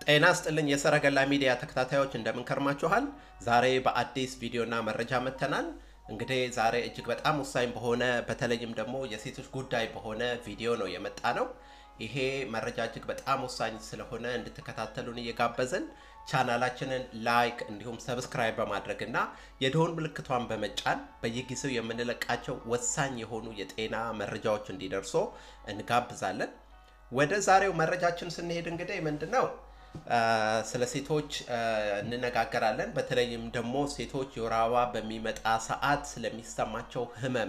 ጤና ስጥልኝ የሰረገላ ሚዲያ ተከታታዮች እንደምን ከርማችኋል? ዛሬ በአዲስ ቪዲዮና መረጃ መጥተናል። እንግዲህ ዛሬ እጅግ በጣም ወሳኝ በሆነ በተለይም ደግሞ የሴቶች ጉዳይ በሆነ ቪዲዮ ነው የመጣ ነው። ይሄ መረጃ እጅግ በጣም ወሳኝ ስለሆነ እንድትከታተሉን እየጋበዝን ቻናላችንን ላይክ እንዲሁም ሰብስክራይብ በማድረግ እና የደወል ምልክቷን በመጫን በየጊዜው የምንለቃቸው ወሳኝ የሆኑ የጤና መረጃዎች እንዲደርሶ እንጋብዛለን። ወደ ዛሬው መረጃችን ስንሄድ እንግዲህ ምንድን ነው ስለ ሴቶች እንነጋገራለን። በተለይም ደግሞ ሴቶች የወር አበባ በሚመጣ ሰዓት ስለሚሰማቸው ህመም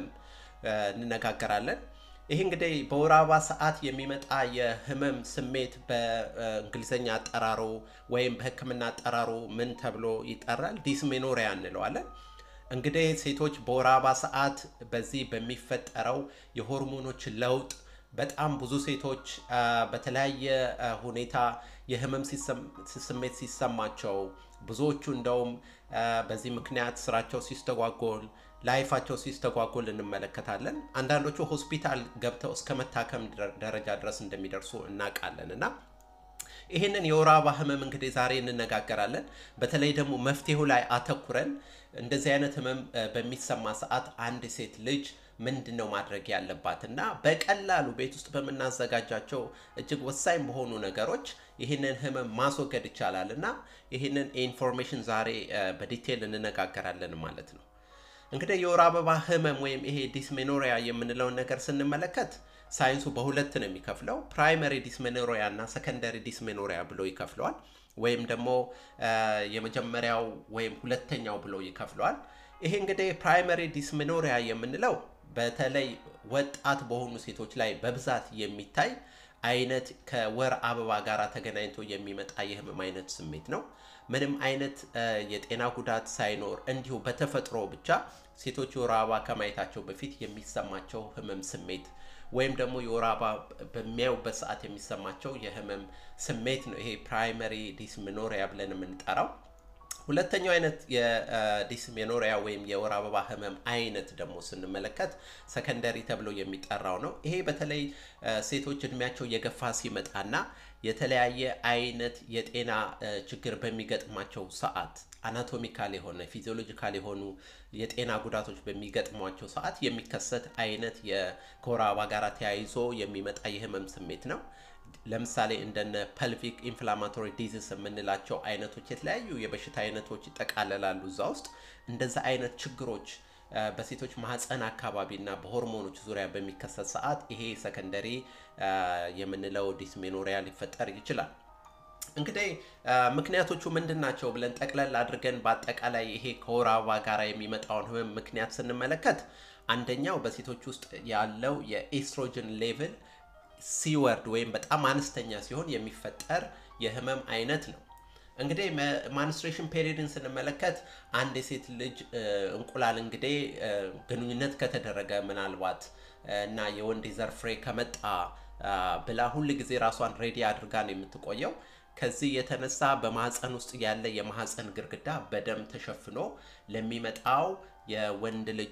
እንነጋገራለን። ይህ እንግዲህ በወር አበባ ሰዓት የሚመጣ የህመም ስሜት በእንግሊዝኛ አጠራሩ ወይም በሕክምና አጠራሩ ምን ተብሎ ይጠራል? ዲስሜኖሪያ እንለዋለን። እንግዲህ ሴቶች በወር አበባ ሰዓት በዚህ በሚፈጠረው የሆርሞኖች ለውጥ በጣም ብዙ ሴቶች በተለያየ ሁኔታ የህመም ስሜት ሲሰማቸው ብዙዎቹ እንደውም በዚህ ምክንያት ስራቸው ሲስተጓጎል ላይፋቸው ሲስተጓጎል እንመለከታለን። አንዳንዶቹ ሆስፒታል ገብተው እስከ መታከም ደረጃ ድረስ እንደሚደርሱ እናውቃለን እና ይህንን የወር አበባ ህመም እንግዲህ ዛሬ እንነጋገራለን። በተለይ ደግሞ መፍትሄው ላይ አተኩረን እንደዚህ አይነት ህመም በሚሰማ ሰዓት አንድ ሴት ልጅ ምንድን ነው ማድረግ ያለባት እና በቀላሉ ቤት ውስጥ በምናዘጋጃቸው እጅግ ወሳኝ በሆኑ ነገሮች ይህንን ህመም ማስወገድ ይቻላል እና ይህንን ኢንፎርሜሽን ዛሬ በዲቴል እንነጋገራለን ማለት ነው። እንግዲህ የወር አበባ ህመም ወይም ይሄ ዲስሜኖሪያ የምንለውን ነገር ስንመለከት ሳይንሱ በሁለት ነው የሚከፍለው። ፕራይመሪ ዲስሜኖሪያ እና ሰከንደሪ ዲስሜኖሪያ ብሎ ይከፍለዋል። ወይም ደግሞ የመጀመሪያው ወይም ሁለተኛው ብሎ ይከፍለዋል። ይሄ እንግዲህ ፕራይመሪ ዲስሜኖሪያ የምንለው በተለይ ወጣት በሆኑ ሴቶች ላይ በብዛት የሚታይ አይነት ከወር አበባ ጋር ተገናኝቶ የሚመጣ የህመም አይነት ስሜት ነው። ምንም አይነት የጤና ጉዳት ሳይኖር እንዲሁ በተፈጥሮ ብቻ ሴቶች የወር አበባ ከማየታቸው በፊት የሚሰማቸው ህመም ስሜት ወይም ደግሞ የወር አበባ በሚያዩበት ሰዓት የሚሰማቸው የህመም ስሜት ነው። ይሄ ፕራይመሪ ዲስሜኖሪያ ብለን የምንጠራው። ሁለተኛው አይነት የዲስሜኖሪያ ወይም የወር አበባ ህመም አይነት ደግሞ ስንመለከት ሰከንደሪ ተብሎ የሚጠራው ነው። ይሄ በተለይ ሴቶች እድሜያቸው እየገፋ ሲመጣና የተለያየ አይነት የጤና ችግር በሚገጥማቸው ሰዓት አናቶሚካል የሆነ ፊዚዮሎጂካል የሆኑ የጤና ጉዳቶች በሚገጥሟቸው ሰዓት የሚከሰት አይነት ከወር አበባ ጋር ተያይዞ የሚመጣ የህመም ስሜት ነው። ለምሳሌ እንደነ ፐልቪክ ኢንፍላማቶሪ ዲዚስ የምንላቸው አይነቶች የተለያዩ የበሽታ አይነቶች ይጠቃለላሉ እዛ ውስጥ። እንደዛ አይነት ችግሮች በሴቶች ማህፀን አካባቢ እና በሆርሞኖች ዙሪያ በሚከሰት ሰዓት ይሄ ሰከንደሪ የምንለው ዲስሜኖሪያ ሊፈጠር ይችላል። እንግዲህ ምክንያቶቹ ምንድን ናቸው ብለን ጠቅለል አድርገን በአጠቃላይ ይሄ ከወር አበባ ጋር የሚመጣውን ህመም ምክንያት ስንመለከት አንደኛው በሴቶች ውስጥ ያለው የኤስትሮጅን ሌቭል ሲወርድ ወይም በጣም አነስተኛ ሲሆን የሚፈጠር የህመም አይነት ነው። እንግዲህ ማንስትሬሽን ፔሪድን ስንመለከት አንድ የሴት ልጅ እንቁላል እንግዲህ ግንኙነት ከተደረገ ምናልባት እና የወንድ የዘር ፍሬ ከመጣ ብላ ሁል ጊዜ ራሷን ሬዲ አድርጋ ነው የምትቆየው። ከዚህ የተነሳ በማህፀን ውስጥ ያለ የማህፀን ግድግዳ በደም ተሸፍኖ ለሚመጣው የወንድ ልጅ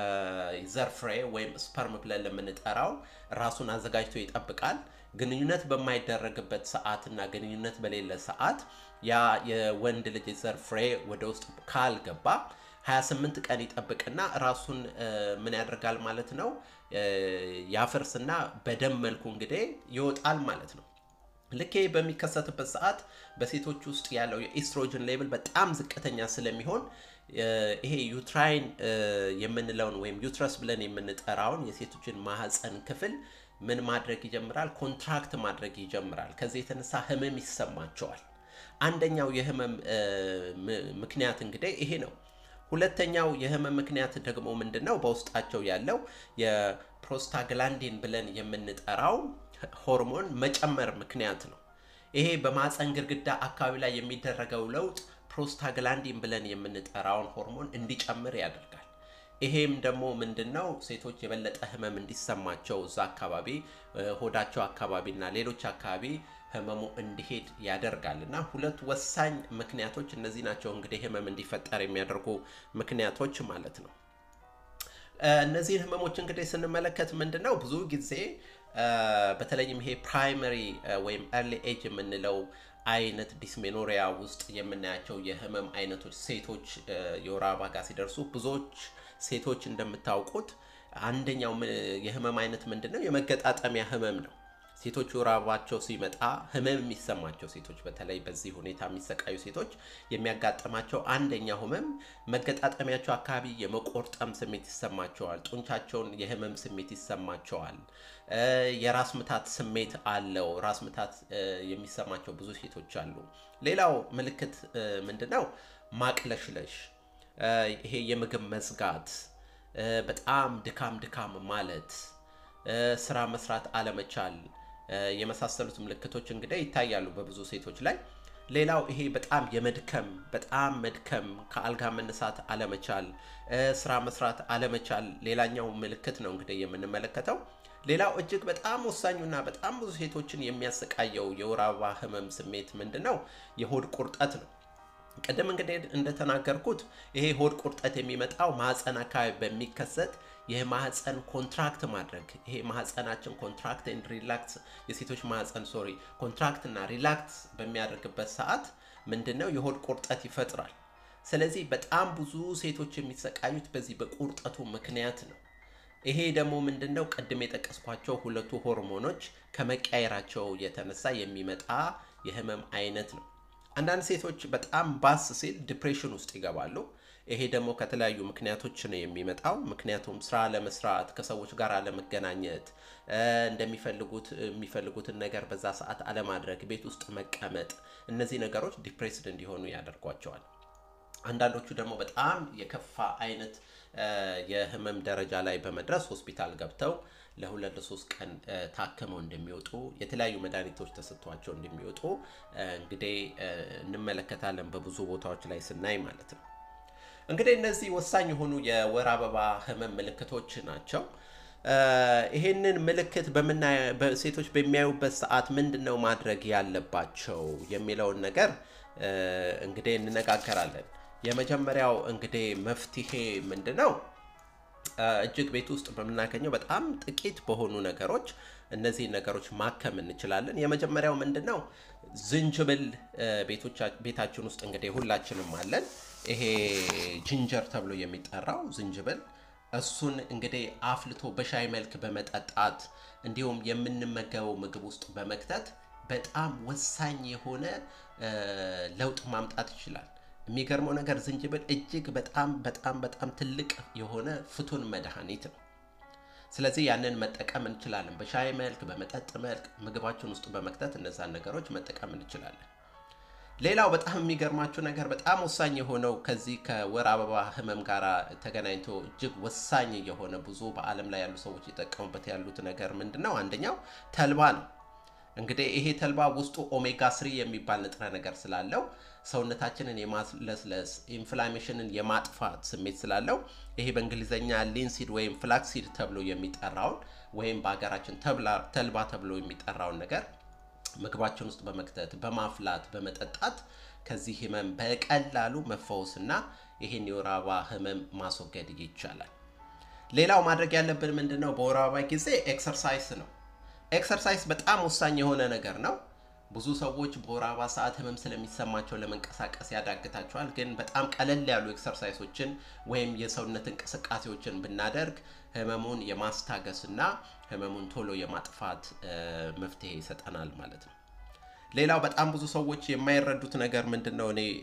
ዘር ፍሬ ወይም ስፐርም ብለን ለምንጠራው ራሱን አዘጋጅቶ ይጠብቃል። ግንኙነት በማይደረግበት ሰዓት እና ግንኙነት በሌለ ሰዓት ያ የወንድ ልጅ ዘር ፍሬ ወደ ውስጥ ካልገባ 28 ቀን ይጠብቅና ራሱን ምን ያደርጋል ማለት ነው ያፈርስና በደም መልኩ እንግዲህ ይወጣል ማለት ነው። ልክ በሚከሰትበት ሰዓት በሴቶች ውስጥ ያለው የኢስትሮጅን ሌቭል በጣም ዝቅተኛ ስለሚሆን ይሄ ዩትራይን የምንለውን ወይም ዩትረስ ብለን የምንጠራውን የሴቶችን ማህፀን ክፍል ምን ማድረግ ይጀምራል? ኮንትራክት ማድረግ ይጀምራል። ከዚህ የተነሳ ህመም ይሰማቸዋል። አንደኛው የህመም ምክንያት እንግዲህ ይሄ ነው። ሁለተኛው የህመም ምክንያት ደግሞ ምንድን ነው? በውስጣቸው ያለው የፕሮስታግላንዲን ብለን የምንጠራው ሆርሞን መጨመር ምክንያት ነው። ይሄ በማህፀን ግድግዳ አካባቢ ላይ የሚደረገው ለውጥ ፕሮስታግላንዲን ብለን የምንጠራውን ሆርሞን እንዲጨምር ያደርጋል። ይሄም ደግሞ ምንድን ነው ሴቶች የበለጠ ህመም እንዲሰማቸው እዛ አካባቢ ሆዳቸው አካባቢ እና ሌሎች አካባቢ ህመሙ እንዲሄድ ያደርጋል እና ሁለት ወሳኝ ምክንያቶች እነዚህ ናቸው እንግዲህ ህመም እንዲፈጠር የሚያደርጉ ምክንያቶች ማለት ነው። እነዚህን ህመሞች እንግዲህ ስንመለከት ምንድን ነው ብዙ ጊዜ በተለይም ይሄ ፕራይመሪ ወይም ኤርሊ ኤጅ የምንለው አይነት ዲስሜኖሪያ ውስጥ የምናያቸው የህመም አይነቶች ሴቶች የወር አበባ ጋር ሲደርሱ ብዙዎች ሴቶች እንደምታውቁት አንደኛው የህመም አይነት ምንድን ነው? የመገጣጠሚያ ህመም ነው። ሴቶች የወር አበባቸው ሲመጣ ህመም የሚሰማቸው ሴቶች በተለይ በዚህ ሁኔታ የሚሰቃዩ ሴቶች የሚያጋጥማቸው አንደኛው ህመም መገጣጠሚያቸው አካባቢ የመቆርጠም ስሜት ይሰማቸዋል። ጡንቻቸውን የህመም ስሜት ይሰማቸዋል። የራስ ምታት ስሜት አለው። ራስ ምታት የሚሰማቸው ብዙ ሴቶች አሉ። ሌላው ምልክት ምንድን ነው? ማቅለሽለሽ፣ ይሄ የምግብ መዝጋት፣ በጣም ድካም ድካም ማለት፣ ስራ መስራት አለመቻል የመሳሰሉት ምልክቶች እንግዲህ ይታያሉ በብዙ ሴቶች ላይ። ሌላው ይሄ በጣም የመድከም በጣም መድከም፣ ከአልጋ መነሳት አለመቻል፣ ስራ መስራት አለመቻል ሌላኛው ምልክት ነው እንግዲህ የምንመለከተው። ሌላው እጅግ በጣም ወሳኙና በጣም ብዙ ሴቶችን የሚያሰቃየው የወር አበባ ህመም ስሜት ምንድን ነው? የሆድ ቁርጠት ነው። ቅድም እንግዲህ እንደተናገርኩት ይሄ ሆድ ቁርጠት የሚመጣው ማህፀን አካባቢ በሚከሰት የማህፀን ኮንትራክት ማድረግ ይሄ ማህፀናችን ኮንትራክት ኤንድ ሪላክስ የሴቶች ማህፀን ሶሪ ኮንትራክት እና ሪላክስ በሚያደርግበት ሰዓት ምንድን ነው የሆድ ቁርጠት ይፈጥራል። ስለዚህ በጣም ብዙ ሴቶች የሚሰቃዩት በዚህ በቁርጠቱ ምክንያት ነው። ይሄ ደግሞ ምንድን ነው ቅድም የጠቀስኳቸው ሁለቱ ሆርሞኖች ከመቀየራቸው የተነሳ የሚመጣ የህመም አይነት ነው። አንዳንድ ሴቶች በጣም ባስ ሲል ዲፕሬሽን ውስጥ ይገባሉ። ይሄ ደግሞ ከተለያዩ ምክንያቶች ነው የሚመጣው። ምክንያቱም ስራ ለመስራት ከሰዎች ጋር አለመገናኘት፣ እንደሚፈልጉት የሚፈልጉትን ነገር በዛ ሰዓት አለማድረግ፣ ቤት ውስጥ መቀመጥ፣ እነዚህ ነገሮች ዲፕሬስድ እንዲሆኑ ያደርጓቸዋል። አንዳንዶቹ ደግሞ በጣም የከፋ አይነት የህመም ደረጃ ላይ በመድረስ ሆስፒታል ገብተው ለሁለት ለሶስት ቀን ታክመው እንደሚወጡ የተለያዩ መድኃኒቶች ተሰጥቷቸው እንደሚወጡ እንግዲህ እንመለከታለን በብዙ ቦታዎች ላይ ስናይ ማለት ነው። እንግዲህ እነዚህ ወሳኝ የሆኑ የወር አበባ ህመም ምልክቶች ናቸው። ይሄንን ምልክት ሴቶች በሚያዩበት ሰዓት ምንድን ነው ማድረግ ያለባቸው የሚለውን ነገር እንግዲህ እንነጋገራለን። የመጀመሪያው እንግዲህ መፍትሄ ምንድን ነው? እጅግ ቤት ውስጥ በምናገኘው በጣም ጥቂት በሆኑ ነገሮች እነዚህን ነገሮች ማከም እንችላለን። የመጀመሪያው ምንድን ነው? ዝንጅብል ቤታችን ውስጥ እንግዲህ ሁላችንም አለን። ይሄ ጅንጀር ተብሎ የሚጠራው ዝንጅብል እሱን እንግዲህ አፍልቶ በሻይ መልክ በመጠጣት እንዲሁም የምንመገበው ምግብ ውስጥ በመክተት በጣም ወሳኝ የሆነ ለውጥ ማምጣት ይችላል። የሚገርመው ነገር ዝንጅብል እጅግ በጣም በጣም በጣም ትልቅ የሆነ ፍቱን መድኃኒት ነው። ስለዚህ ያንን መጠቀም እንችላለን። በሻይ መልክ፣ በመጠጥ መልክ ምግባችን ውስጥ በመክተት እነዛን ነገሮች መጠቀም እንችላለን። ሌላው በጣም የሚገርማችሁ ነገር በጣም ወሳኝ የሆነው ከዚህ ከወር አበባ ህመም ጋር ተገናኝቶ እጅግ ወሳኝ የሆነ ብዙ በዓለም ላይ ያሉ ሰዎች የጠቀሙበት ያሉት ነገር ምንድን ነው? አንደኛው ተልባ ነው። እንግዲህ ይሄ ተልባ ውስጡ ኦሜጋ ስሪ የሚባል ንጥረ ነገር ስላለው ሰውነታችንን የማለስለስ ኢንፍላሜሽንን የማጥፋት ስሜት ስላለው ይሄ በእንግሊዝኛ ሊንሲድ ወይም ፍላክሲድ ተብሎ የሚጠራውን ወይም በሀገራችን ተልባ ተብሎ የሚጠራውን ነገር ምግባችን ውስጥ በመክተት በማፍላት በመጠጣት ከዚህ ህመም በቀላሉ መፈወስና ይህን የወር አበባ ህመም ማስወገድ ይቻላል። ሌላው ማድረግ ያለብን ምንድን ነው? በወር አበባ ጊዜ ኤክሰርሳይስ ነው። ኤክሰርሳይዝ በጣም ወሳኝ የሆነ ነገር ነው። ብዙ ሰዎች በወር አበባ ሰዓት ህመም ስለሚሰማቸው ለመንቀሳቀስ ያዳግታቸዋል። ግን በጣም ቀለል ያሉ ኤክሰርሳይሶችን ወይም የሰውነት እንቅስቃሴዎችን ብናደርግ ህመሙን የማስታገስ እና ህመሙን ቶሎ የማጥፋት መፍትሄ ይሰጠናል ማለት ነው። ሌላው በጣም ብዙ ሰዎች የማይረዱት ነገር ምንድን ነው? እኔ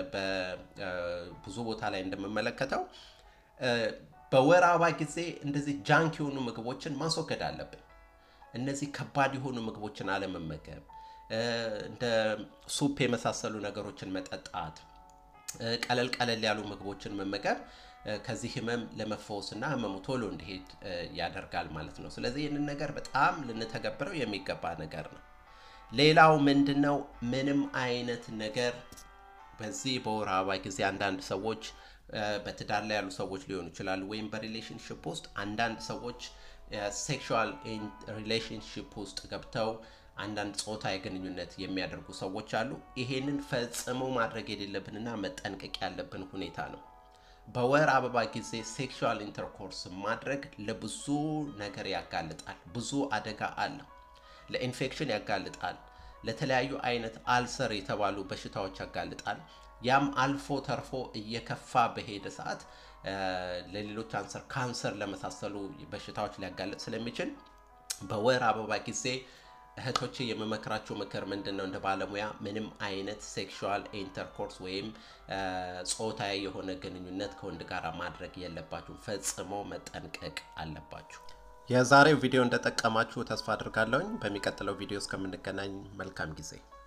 ብዙ ቦታ ላይ እንደምመለከተው በወር አበባ ጊዜ እንደዚህ ጃንክ የሆኑ ምግቦችን ማስወገድ አለብን። እነዚህ ከባድ የሆኑ ምግቦችን አለመመገብ፣ እንደ ሱፕ የመሳሰሉ ነገሮችን መጠጣት፣ ቀለል ቀለል ያሉ ምግቦችን መመገብ ከዚህ ህመም ለመፈወስ እና ህመሙ ቶሎ እንዲሄድ ያደርጋል ማለት ነው። ስለዚህ ይህንን ነገር በጣም ልንተገብረው የሚገባ ነገር ነው። ሌላው ምንድን ነው? ምንም አይነት ነገር በዚህ በወር አበባ ጊዜ አንዳንድ ሰዎች በትዳር ላይ ያሉ ሰዎች ሊሆኑ ይችላሉ፣ ወይም በሪሌሽንሽፕ ውስጥ አንዳንድ ሰዎች ሴክሹዋል ሪሌሽንሽፕ ውስጥ ገብተው አንዳንድ ጾታዊ ግንኙነት የሚያደርጉ ሰዎች አሉ። ይሄንን ፈጽሞ ማድረግ የሌለብንና መጠንቀቅ ያለብን ሁኔታ ነው። በወር አበባ ጊዜ ሴክሹዋል ኢንተርኮርስ ማድረግ ለብዙ ነገር ያጋልጣል። ብዙ አደጋ አለው። ለኢንፌክሽን ያጋልጣል። ለተለያዩ አይነት አልሰር የተባሉ በሽታዎች ያጋልጣል። ያም አልፎ ተርፎ እየከፋ በሄደ ሰዓት ለሌሎች አንሰር ካንሰር ለመሳሰሉ በሽታዎች ሊያጋልጥ ስለሚችል በወር አበባ ጊዜ እህቶቼ የምመክራቸው ምክር ምንድን ነው? እንደ ባለሙያ ምንም አይነት ሴክሹዋል ኢንተርኮርስ ወይም ጾታዊ የሆነ ግንኙነት ከወንድ ጋር ማድረግ የለባችሁ። ፈጽሞ መጠንቀቅ አለባችሁ። የዛሬው ቪዲዮ እንደጠቀማችሁ ተስፋ አድርጋለሁኝ። በሚቀጥለው ቪዲዮ እስከምንገናኝ መልካም ጊዜ